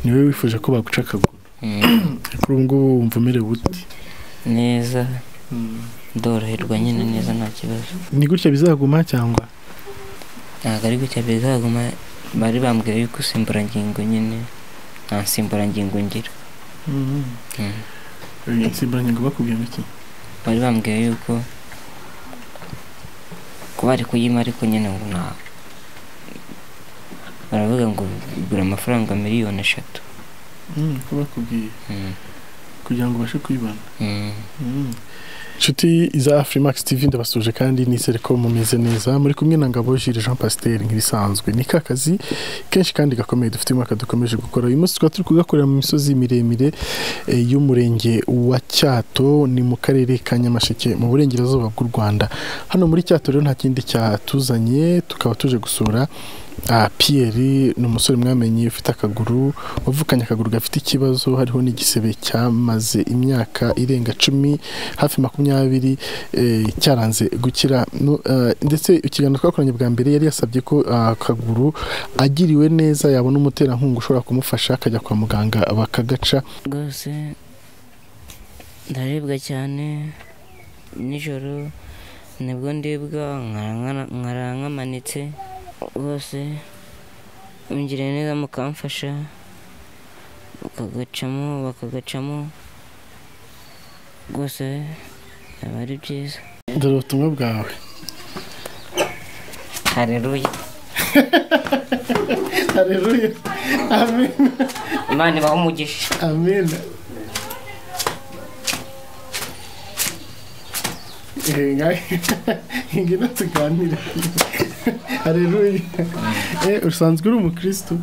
ni wowe wifuza ko baguca akaguru kuri ubu ngubu wumva umerewe uti neza ndoroherwa nyine neza nta kibazo ni gutya bizaguma cyangwa ntabwo ari gutya bizaguma bari bambwira yuko insimburangingo nyine nta nsimburangingo ngira Mm. insimburangingo bakubwira iki bari bambwiye yuko kuba ari kuyima ariko nyine ngo nta baravuga ngo bigura amafaranga miliyoni eshatu Mm, ko bakubwiye Mm. kugira ngo ubashe kuyibona Mm. Mm. inshuti za afurimakisi tivi ndabasuje kandi nizere ko mumeze neza muri kumwe na ngabo jire jean pasiteri nk'ibisanzwe ni ka kazi kenshi kandi gakomeye dufite umwaka dukomeje gukora uyu munsi tukaba turi kugakorera mu misozi miremire eh, y'umurenge wa cyato ni mu karere ka nyamasheke mu burengerazuba bw'u rwanda hano muri cyato rero nta kindi cyatuzanye tukaba tuje gusura ah, Pierre ni umusore mwamenye ufite akaguru wavukanye akaguru gafite ikibazo hariho n'igisebe cyamaze imyaka irenga cumi hafi makumyabiri eh, cyaranze gukira No, eh, ndetse ikiganiro twakoranye bwa mbere yari yasabye ko ah, akaguru agiriwe neza yabona umuterankunga ushobora kumufasha akajya kwa muganga bakagaca rwose ndaribwa cyane nijoro nibwo ndibwa nkara- nkara nkamanitse rwose mungire neza mukamfasha bakagacamo bakagacamo rwose biba ari byiza dore ubutumwa bwawe hareruya hareruya amina imana ibaho umugisha amina ngina tuganire hareruya usanzwe uri umukirisitu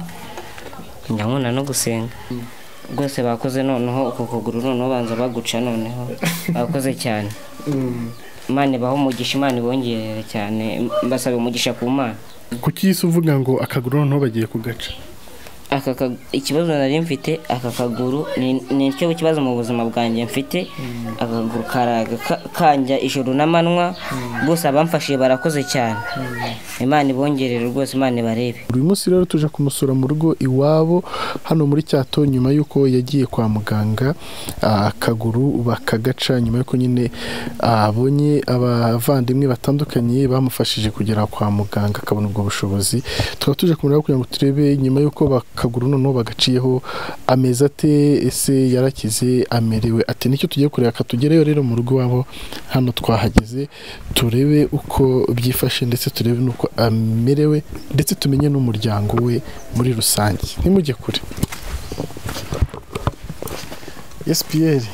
ndabona no gusenga rwose bakoze noneho uko kuguru noneho banza baguca noneho bakoze cyane imana ibaho umugisha imana ibongerere cyane mbasaba umugisha ku mana kuki isi uvuga ngo akaguru noneho bagiye kugaca aka ka- ikibazo nari mfite aka kaguru ni- ni cyo kibazo mu buzima bwanjye mfite akaguru karaga ka- kanja ijoro n'amanywa rwose abamfashije barakoze cyane imana ibongerere rwose imana ibarebe uyu munsi rero tuje kumusura mu rugo iwabo hano muri cyato nyuma y'uko yagiye kwa muganga ah, akaguru bakagaca nyuma y'uko nyine ah, abonye abavandimwe batandukanye bamufashije kugera kwa muganga akabona ubwo bushobozi tukaba tuje kumureba kugira ngo turebe nyuma y'uko bakaguru noneho bagaciyeho ameze ate ese yarakize amerewe ate nicyo tugiye kureba katugereyo rero mu rugo iwabo hano twahageze turebe uko byifashe ndetse turebe n'uko amerewe ndetse tumenye n'umuryango we muri rusange ntimujye kure esi piyeri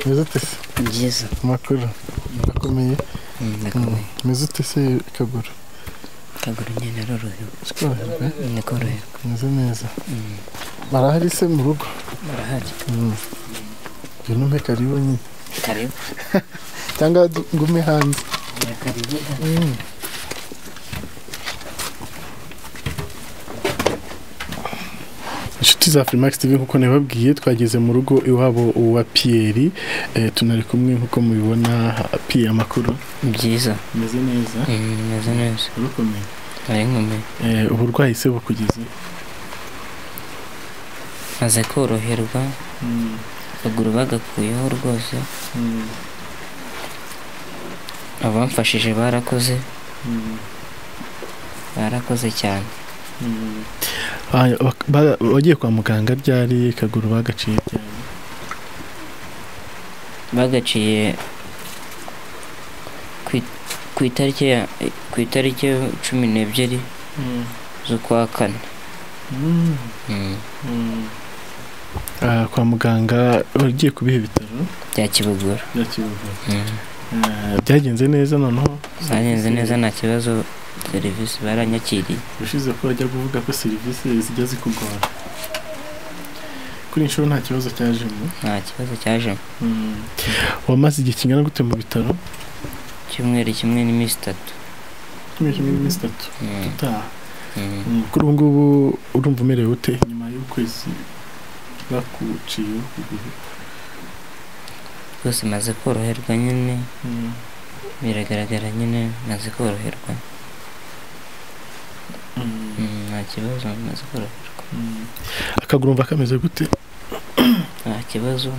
meze utese byiza amakuru akomeye meze utese akaguru akaguru nyine arorohewe tworoherwa ni koroherwa meze neza barahari se mu rugo barahari Mm. ngwino umpe karibu nyine karibu cyangwa du- ngume hanze karibu Mm. inshuti za Freemax TV nk'uko nabibabwiye twageze mu rugo iwabo wa Pierre eh, tunari kumwe nk'uko mubibona Pierre amakuru byiza ameze neza meze neza urakomeye hari inkomere eh, uburwayi se bukugeze maze koroherwa mm. akaguru bagakuyeho rwose mm. abamfashije barakoze mm. barakoze cyane mm. Ah, bak- ba- wagiye kwa muganga ryari kaguru bagaciye ryari bagaciye ku i- ku itariki ya ku itariki cumi n'ebyiri mm. z'ukwa kane mm. Mm. Mm. Ah, kwa muganga wagiye ku bihe bitaro bya kibogora bya Kiyovu. Mm. Ah, byagenze neza noneho bagenze neza nta kibazo serivisi baranyakiriye ushize ko wajya kuvuga ko serivisi zijya zikugora kuri inshuro nta kibazo cyajemo nta kibazo cyajemo wamaze igihe kingana gute mu bitaro icyumweru kimwe n'iminsi itatu kimwe kimwe n'iminsi itatu Mm. utaha Mm. Mm, kuri ubu ngubu urumva umerewe ute nyuma y'ukwezi bakuciye ukuguru rwose maze koroherwa nyine biragaragara nyine maze koroherwa Mm, nta kibazo bimaze koroherwa akaguru mva kameze gute nta kibazo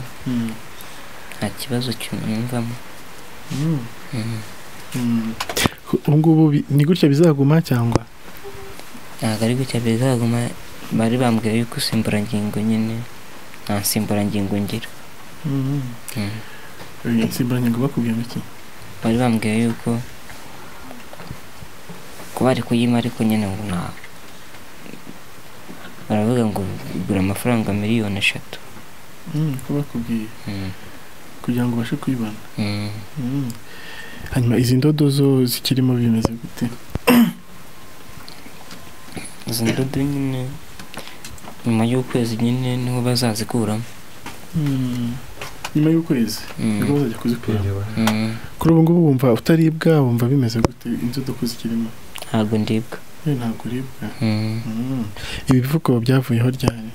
nta kibazo cyumvamo Mhm. ubu ngubu bi- ni gutya bizaguma cyangwa ntabwo ari gutya bizaguma bari bambwira yuko insimburangingo nyine nta nsimburangingo ngira Mhm. insimburangingo bakubwira iki bari bambwiye yuko kuba ari kuyima ariko nyine ngo nta baravuga ngo bigura amafaranga miliyoni eshatu ko bakubwiye Mhm. kugira ngo ubashe kuyibona Mhm. Mm. hanyuma izi ndodo zo zikirimo bimeze gute izo ndodo nyine nyuma y'ukwezi nyine niho bazazikuramo nyuma y'ukwezi Mhm. nibwo bazajya kuzikuramo Mhm. kuri ubu ngubu wumva utaribwa wumva bimeze gute indodo ko zikirimo ntabwo ndibwa yewe ntabwo uribwa Mhm. Mm. ibi bivugo byavuyeho ryari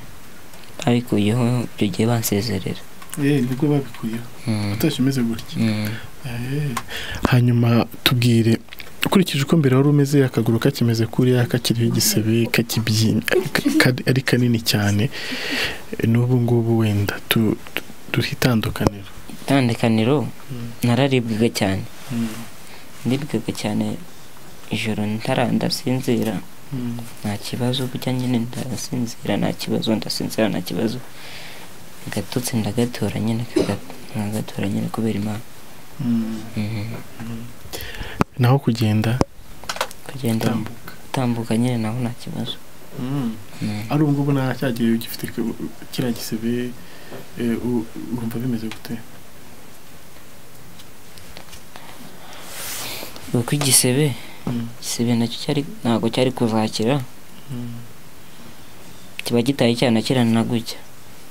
babikuyeho icyo gihe bansezerera Eh, nibwo babikuyeho Mhm. utashye umeze gutya Mhm. Eh. hanyuma tubwire ukurikije uko mbere wari umeze akaguru kakimeze kuriya kakiriho igisebe kakibyimbye ka- ari kanini cyane Eh, n'ubu ngubu wenda tu- tu- turitandukanira itandukaniro Mm. nararibwaga cyane Mm. ndibwaga cyane ijoro ntara ndasinzira Mm. nta kibazo burya nyine ndasinzira nta kibazo ndasinzira nta kibazo gatutsi ndagatora nyine kaga- nkagatora nyine kubera imana Mm. Mhm. naho kugenda kugenda tambuka utambuka nyine naho nta kibazo Mhm. ari ubu ngubu nta cyagiye ugifite ku- kiriya gisebe eh, u- urumva bimeze gute uko igisebe Mm. igisebe nacyo cyari ntabwo cyari kuzakira Mm. kiba gitaye cyanakirana na gutya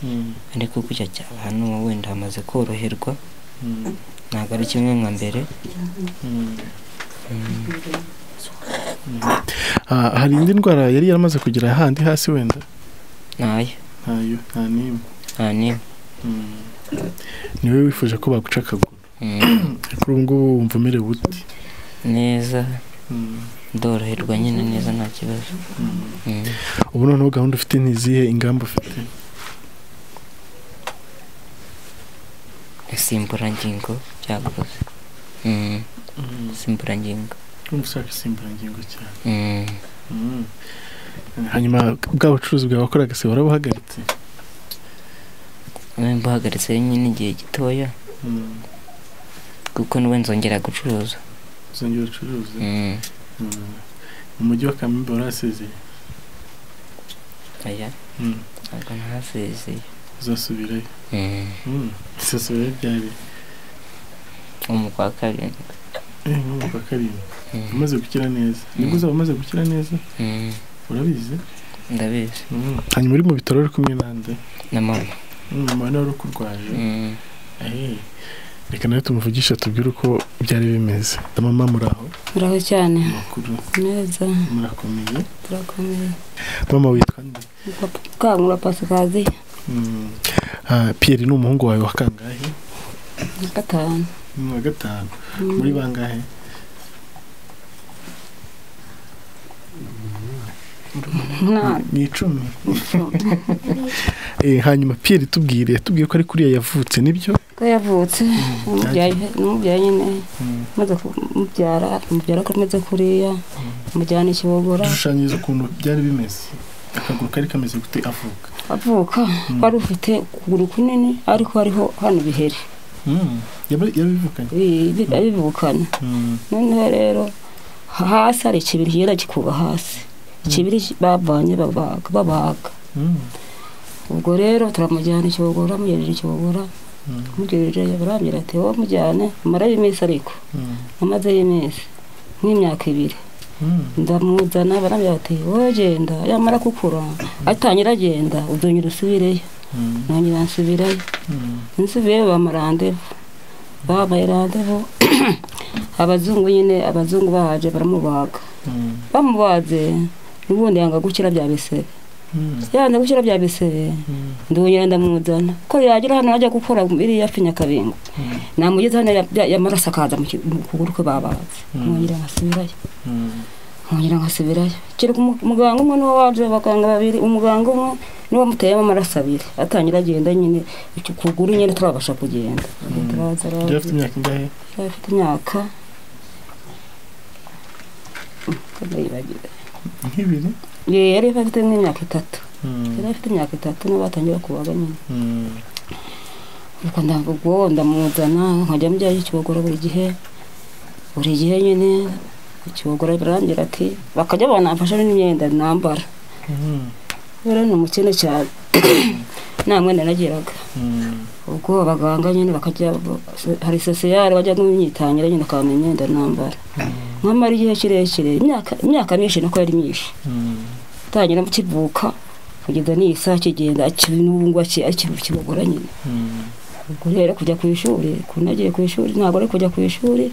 Mm. ariko gutya cyaba hano wenda hamaze koroherwa Mm. ntabwo ari kimwe nka mbere Mm. Mhm. Ah, hari indi ndwara yari yaramaze kugira handi hasi wenda ntayo ntayo nta n'imwe nta n'imwe Mm. ni wowe wifuje ko baguca akaguru Mhm. kuri ubu ngubu wumva umerewe ute neza Mm. ndoroherwa nyine neza nta kibazo Mm. Mhm. ubu noneho gahunda ufite ni izihe ingamba ufite insimburangingo byakoze Mhm. insimburangingo urumva ushaka insimburangingo cyane Mhm. Mm. hanyuma bwa bucuruzi bwawe wakoraga se warabuhagaritse Nari mbuhagaritse nyine igihe gitoya Mm. kuko n'ubu nzongera gucuruza uzongera ucuruze Mhm. Mm. mu mujyi wa kamembe warahasezeye oya Mm. ntabwo ntasezeye uzasubirayo Mhm. Mm. uzasubirayo byari umukwa karindwi eh, mu wa karindwi Mhm. umaze gukira neza nibwo uzaba umaze gukira neza Mhm. urabizi ndabizi hanyuma uri mu bitaro uri kumwe nande na mama mama nawe ukurwaje Mhm. reka nawe tumuvugisha tubwire uko byari bimeze na mama muri aho muraho cyane makuru neza murakomeye turakomeye mama witwa nde twamura pasikazi Mm. Ah, pierre ni umuhungu wawe wa kangahe na gatanu ni wa gatanu Mm. muri bangahe Nta- ni icumi Eh, hanyuma pierre tubwire tubwiye ko ari kuriya yavutse nibyo ko yavutse umubyaye umubyaye nyine maze kumubyara umubyara ko ameze kuriya amujyana ikibogora dushushanyiriza ukuntu byari bimeze akaguru kari kameze gute avuka avuka wari ufite ukuguru kunini ariko hariho hano ibiheri Mm. Yaba- yabivukanye bi- bi- abivukana Mm. noneho rero hasi hari ikibiri kigenda gikuba hasi ikibiri bavanye babaga babaga Mm. ubwo rero turamujyana ikibogora amugerera ikibogora Mm. mugerere barambwira ati wowe mujyane amarayo iminsi ariko Mm. amazeyo iminsi nk'imyaka ibiri Mm. ndamuzana barambwira ati wowe genda yamara gukura atangira agenda uzongera usubireyo Mm. nongera nsubirayo Mm. nsubireyo bampa randevu bampaye randevu abazungu nyine abazungu bahaje baramubaga Mm. bamubaze n'ubundi yanga gukira bya bisebe Mm. yanze gukira bya bisebe Mm. ndongera ndamuzana ko yagira hano ajya gukora iriya finyakabingo Mm. namugeze hano ya- ya- yamaraso akaza mu ki- mu kuguru kwe babaze Mm. mwongera nkasubirayo Mm. nkongera nkasubirayo kereka umu- umuganga umwe niwe waje abaganga babiri umuganga umwe niwe wamuteyemo amaraso abiri atangira agenda nyine ukuguru nyine turabasha kugenda Turaza, araza. yari afite imyaka ingahe yari afite imyaka Mm, ndayibagira. nk'ibiri Ye- yari afite nk'imyaka itatu Mm, yari afite imyaka itatu niwe batangira kubaga nyine mm, nuko ndagubwo ndamuzana nkajya mu byayo kibogora buri gihe buri gihe nyine kibogora birangira ati bakajya banamfasha n'imyenda nambara mm, rero ni umukene cyane nta mwenda nagiraga mm, ubwo abaganga nyine bakajya hari sosiyare bajya kumyitangira nyine akabona imyenda nambara nkamara igihe kirekire imyaka imyaka myinshi nako yari myinshi mm, atangira kivuka kugeza n'iyi saa kigenda ubu ngubu akibogora nyine mm. ubwo rero kujya ku ishuri ukuntu yagiye ku ishuri ntabwo ari kujya ku ishuri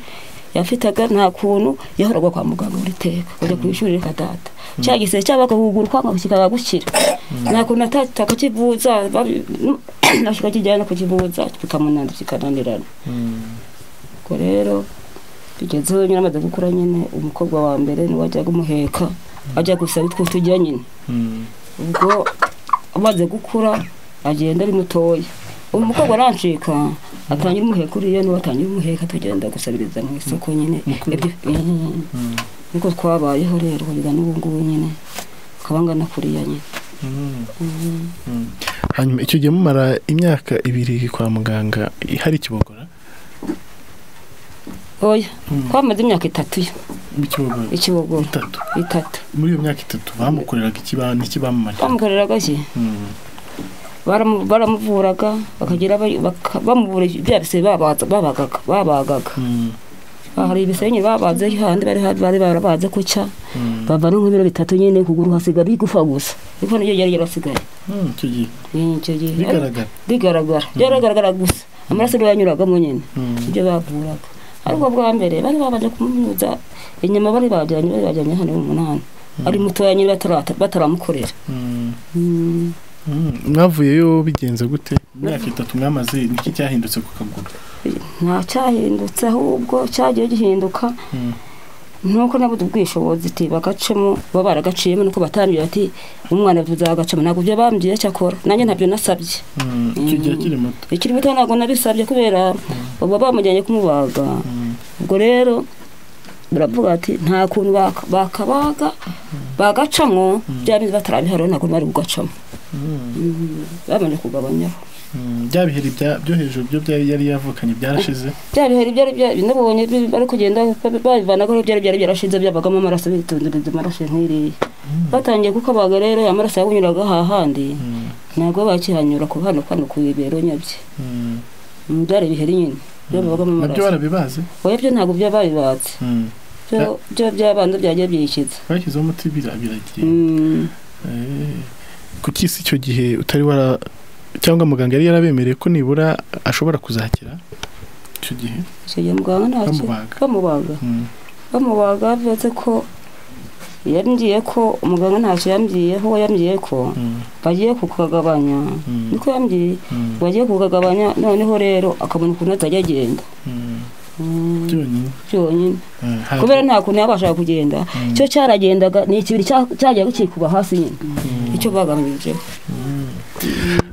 yafitaga nta kuntu yahoraga kwa muganga buri teka kujya ku ishuri reka data cya gisebe cyabaga kuguru kwanga kikaba gukira nta kuntu atata akakivuza babi- akakijyana kukivuza bikamunanda kikananirana Mm, ubwo rero bigezeho nyine amaze gukura nyine umukobwa wa mbere niwe ajyaga umuheka ajya gusa bitwo tujya nyine mm, ubwo amaze gukura agenda ari mutoya ubu umukobwa arancika atangira umuheka uriya niwe atangira umuheka tugenda gusabiriza mu isoko nyine Ibyo- Mm. mm, niko twabayeho rero kugeza n'ubu ngubu nyine kabanga na kuriya nyine mm, Mm. mm. hanyuma icyo gihe mumara imyaka ibiri kwa muganga hari ikibogora oya Mm. twamaze imyaka itatu yo ikibogora ikibogora itatu itatu muri iyo myaka itatu bamukoreraga ikibanza ikibamamariza twamukoreraga ki Mm, Baramu- baramuvuraga bakagira abari- baka- bamuvura bya bisebe babaza- babagaga babagaga mm, hari ibisebe nyine babaze handi bari bari barabaze guca mm, bava no nk'ibiro bitatu nyine kuguru hasigara igufa gusa ariko niryo ryari ryarasigaye mm, icyo gihe Ni icyo gihe bigaragara rigaragara ryaragaragara gusa amaraso niyo yanyuragamo nyine Mm, ibyo bavuraga ariko bwa mbere bari babanje kumunyuza inyama bari bajyanye bari bajyanye hano umunani ari mutoya nyine batarata- bataramukorera mm, Mm. mm. mwavuyeyo bigenze gute imyaka itatu mwamaze niki cyahindutse ku kaguru nta cyahindutse ahubwo cyagiye gihinduka Mm, nuko nabuze ubwishobozi ati bagacemo baba baragaciyemo nuko batambwira ati umwana tuzagacamo ntabwo ibyo bambwiye cyakora nanjye ntabyo nasabye mm, icyo gihe akiri muto ikiri muto ntabwo nabisabye kubera baba bamujyanye kumubaga Mm, ubwo rero baravuga ati nta kuntu baka- bakabaga bagacamo bya bindi batarabihariho ntabwo bari bugacamo mm, Mm, babanje kugabanyaho mm. bya biheri bya- byo hejuru byo byari yari yavukanye byarashize bya bihari byari bya- nabonye bi- bari kugenda ba- babivanagaho byari byari byarashize byabagamo amaraso bitundiririza amaraso nk'iriya batangiye kukabaga rero amaraso yabunyuraga hahandi Mm, ntabwo bakihanyura ku hano hano ku ibero nyabyo mm. Mm, byari ibiheri nyine byabagamo nabyo amaraso barabibazi oya byo ntabwo byababibatse Mm. byo byo by'abantu byagiye byikiza bashyizeho umuti bira- biragiye Mm, Eh, kuki si icyo gihe utari wara cyangwa muganga yari yarabemereye ko nibura ashobora kuzakira icyo gihe icyo gihe muganga ntacyo bamubaga bamubaga Mm, bamubaga bivuze ko yambwiye ko umuganga ntacyo yambwiyeho yambwiye ko mm, bagiye kukagabanya mm, niko yambwiye mm, bagiye kukagabanya noneho rero akabona ukuntu azajya agenda mm. Mm, byonyine byonyine Eh, hari- kubera nta kuntu yabashaga kugenda Mm, cyo cyaragendaga ni ikibiri cya- cyagiye gukikuba hasi nyine mm, icyo bagabanyije mm.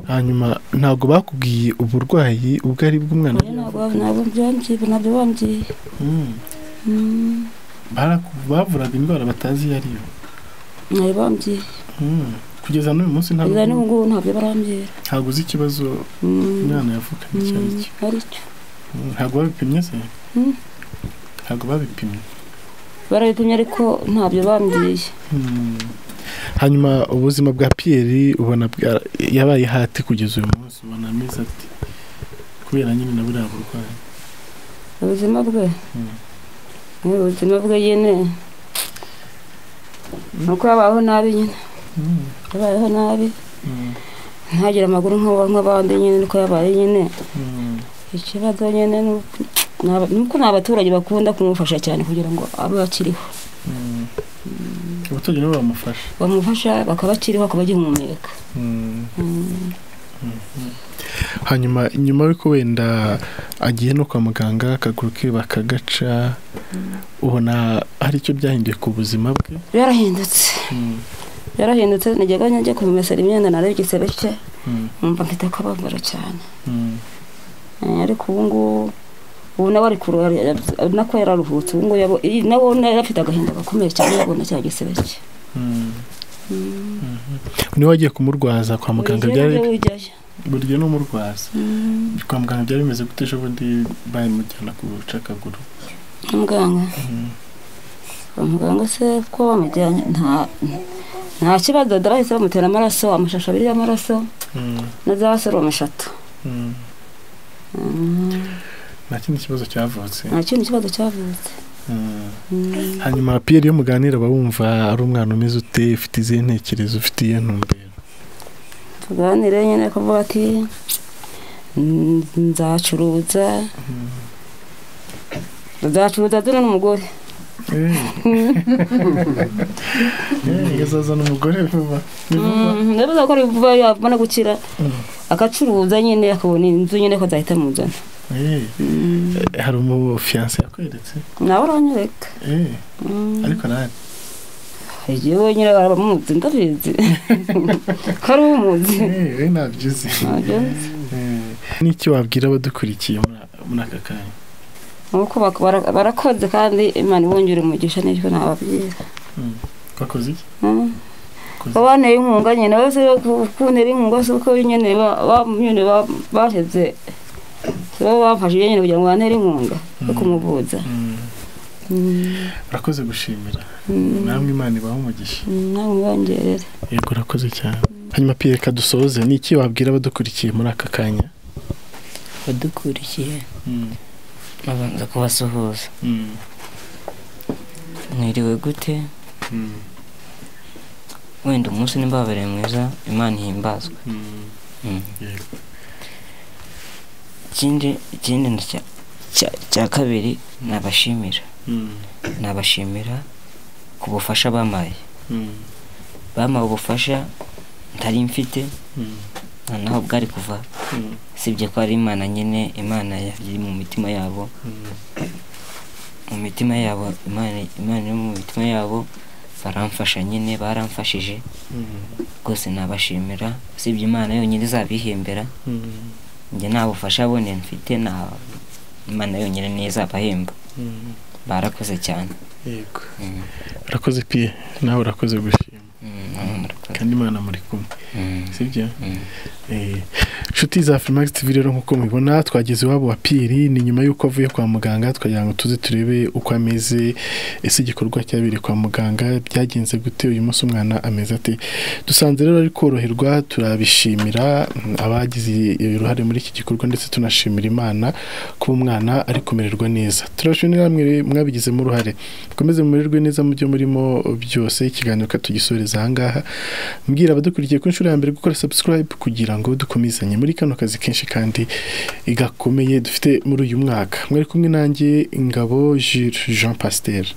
hanyuma ntabwo bakubwiye uburwayi ubwo ari bw'umwana ntabwo ntabwo byambwiye ntabyo bambwiye Mm. Mm, Baraku- bavuraga indwara batazi iyo ari yo ntabyo bambwiye Mm. kugeza n'uyu munsi ntabwo kugeza n'ubu ngubu ntabyo barambwira ntabwo uzi ikibazo Mm, umwana yavukanye icyo ari mm, cyo aricyo Mm, ntabwo babipimye se Mm. ntabwo babipimye barabipimye ariko ntabyo bambwiye Mm. hanyuma ubuzima bwa piyeri ubona bwa- yabaye hati kugeza uyu munsi ubona ameze ati kubera nyine na buriya burwayi ubuzima bwe Mm. Eh, ubuzima bwe nyine nuko yabayeho nabi nyine Mm. yabayeho nabi Mm. ntagire amaguru nk'aba- nk'abandi nyine nuko yabaye nyine Mm. ikibazo nyine ni uko- ni aba- ni uko ni abaturage bakunda kumufasha cyane kugira ngo abe akiriho Mm. abaturage nabo bamufasha bamufasha bakaba akiriho akaba agihumeka Mm. Mm. hanyuma nyuma y'uko wenda agiye no kwa muganga akaguru ke bakagaca ubona hari icyo byahinduye ku buzima bwe yarahindutse yarahindutse nigega njya kumumesera imyenda narebye igisebe cye numva mfite akababaro cyane Eh, ariko ubu ngubu ubu nawe ari kuru nako yararuhutse ubu ngubu yabo- iyi- nawe nawe afite agahinda gakomeye cyane yabona cya gisebe cye niba wagiye kumurwaza kwa muganga Buri gihe byari nabyo ujyayo. buri gihe n'umurwaza kwa muganga byari bimeze gute ejo bundi bayimujyana ku bucakaguru muganga muganga se ko bamujyanye nta nta kibazo dore bahise bamutera amaraso amashusho abiri y'amaraso na za serumu eshatu Mm, nta kindi kibazo cyavutse nta kindi kibazo cyavutse Mm. Mm. hanyuma piyeri iyo muganira aba wumva ari umwana umeze ute ufite izihe ntekerezo ufite iyihe ntumbero tuganire nyine kuvuga ati "Mm, nzacuruza nzacuruza dore n'umugore azazana umugore vuba ni vuba Mm, ndabivuga ko ari vuba yabona gukira Mm. agacuruza nyine akabona inzu nyine ko nzahita muzana Eh, Mm, hari umufiyanse yakweretse nawe uranyereka Eh, Mm. ariko nani igihe nyine baramuzi ndabizi ko ari umuzi Eh, we ntabyo uzi Ntabyo nzi. Eh, n'iki wabwira abadukurikiye muri- muri aka kanya nuko bak- bara- barakoze kandi imana ibongere umugisha n'icyo nababwira Mm. wakoze iki Mm. Wakoze iki? babanteye inkunga nyine bose kuntera inkunga si uko nyine ba- ba- nyine ba- baheze baba bamfashije nyine kugira ngo bantere inkunga yo kumuvuza Mm. Mm, urakoze gushimira mm, namwe imana ibaha umugisha mm, nawe mwibongerere yego urakoze cyane hanyuma piyeri reka dusoze ni iki wabwira abadukurikiye muri aka kanya badukurikiye babanza kubasuhuza mwiriwe gute wenda umunsi nimbabereye mwiza imana ihimbazwe Mm. yego ikindi ikindi na cya- cya- cya kabiri nabashimira nabashimira ku bufasha bamaye bampaye ubufasha ntari mfite noneho bwari kuva usibye ko ari imana nyine imana yari mu mitima yabo mu mitima yabo imana imana iri mu mitima yabo baramfasha nyine baramfashije rwose nabashimira usibye imana yonyine izabihembera njye nta bufasha bone mfite nta imana yonyine niyo izabahemba barakoze cyane yego Mm. urakoze piye nawe urakoze gushima Mm, namwe murakoze. kandi imana muri kumwe Mm. sibyo Mm. Eh, inshuti za Freemax TV rero nk'uko mubibona twageze iwabo wa Piri ni nyuma y'uko avuye kwa muganga twagira ngo tuze turebe uko ameze ese igikorwa cyabereye kwa muganga byagenze gute uyu munsi umwana ameze ate dusanze rero ari koroherwa turabishimira mm, abagize uruhare muri iki gikorwa ndetse tunashimira Imana kuba umwana ari kumererwa neza turashimira namwe re- mwabigizemo uruhare mukomeze mumererwe neza mu byo murimo byose ikiganiro katugisoreza aha ngaha mbwira abadukurikiye ku nshuro ya mbere gukora subscribe kugira ngo dukomezanye muri kano kazi kenshi kandi gakomeye dufite muri uyu mwaka mwari kumwe nanjye ingabo Jules Jean Pasteur